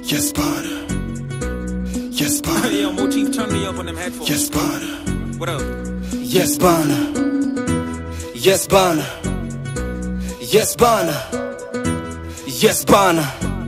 Yes, Potter. Yes, Potter. Yo, Motif, turn me up on them headphones. Yes, Potter. What up? Yes, Bana. Yes, Bana. Yes, Bana. Yes, Bana.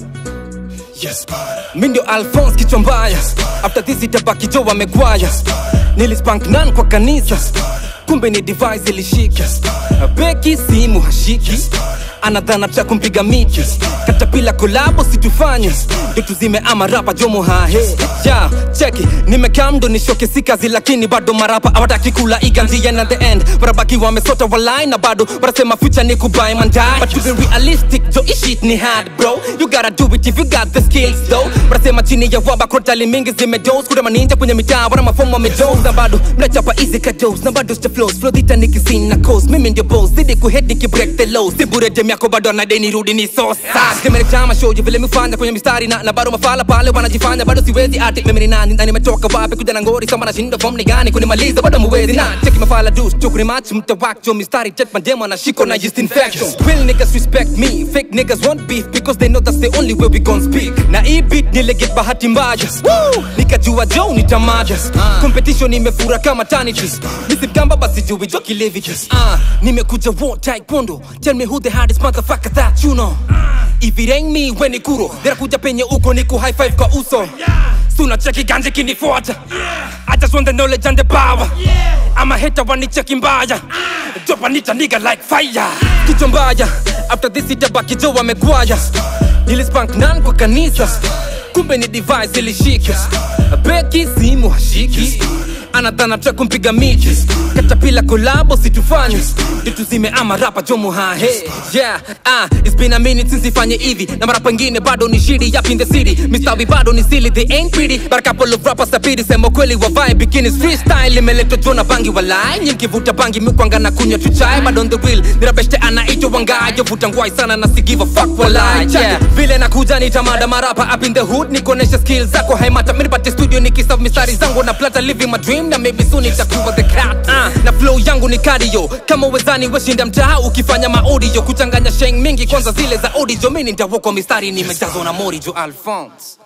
Yes, Bana. mi ndio alphons kichwa mbaya after this itabaki jo wamegwaya nilispank nan kwa kanisa kumbe ni device ilishika beki simu hashiki anadhana cha kumpiga miti katapila kolabo situfanye ndio tuzime ama rapa jomo hahe ja cheki nimekaa mdo nishoke si kazi lakini bado marapa awataki kula iganzia na the end barabaki wamesota walai na bado wanasema future ni kubai mandai but to be realistic jo ishit ni hard bro you gotta do it if you got the skills though wanasema chini ya waba krotali mingi zimedos kuna maninja kwenye mitaa wana mafomu wamedos na bado mnachapa easy kados na bado sta flows flow dhita nikisin na coast mimi ndio boss zidi kuhead nikibreak the lows si bure dem yako bado na deni rudi ni sosa zimenitama show vile mifanya kwenye mistari na, na bado mafala pale wanajifanya bado siwezi ati mimi ni nani na nimetoka wapi kuja na ngori sama nashinda form ni gani kunimaliza bado muwezi na cheki mafala dus chukuni match mtawak jo mistari jet mademo na shiko na just infection real niggas respect me fake niggas want beef because they know that's the only way we gon speak na hii beat nilegit bahati mbaya Woo! nikajua jo ni tamada competition imefura kama tanity misimkamba basi jui jo kilevi Ah, nimekuja war taekwondo tell me who the hardest motherfucker that you know if it ain't me when ni kuro nirakuja penye uko niku high five kwa uso suna cheki ganje kinifuata I just want the knowledge and the power I'm a hater wanicheki mbaya Drop anita nigga like fire Kichwa mbaya After this itabaki jo wamegwaya Nilispank nan kwa kanisa Kumbe ni device ilishika Beki simu hashiki anadhana cha kumpiga miti katapila kolabo situfanye ndio tuzime ama rapa jomo hahe yeah ah it's been a minute since ifanye hivi na mara pengine bado ni shidi up in the city mistawi bado ni silly they ain't pretty but a couple of rappers tapiri sema kweli wa vibe bikinis freestyle imeletwa jona bangi walai nyimkivuta bangi mikwanga na kunywa tuchai but on the real nirabeshte anaitwa wangayo vuta ngwai sana na si give a fuck walai yeah vile nakuja nitamada marapa up in the hood nikuonesha skills zako haimata minipate studio nikiserve mistari zangu na plata living my dream na maybe soon itakuwa the cat uh, na flow yangu ni cardio kama wezani weshinda mtaa ukifanya maaudio kuchanganya sheng mingi kwanza zile za audio mini nitawokwa mistari nimejazwa na mori jo alphonse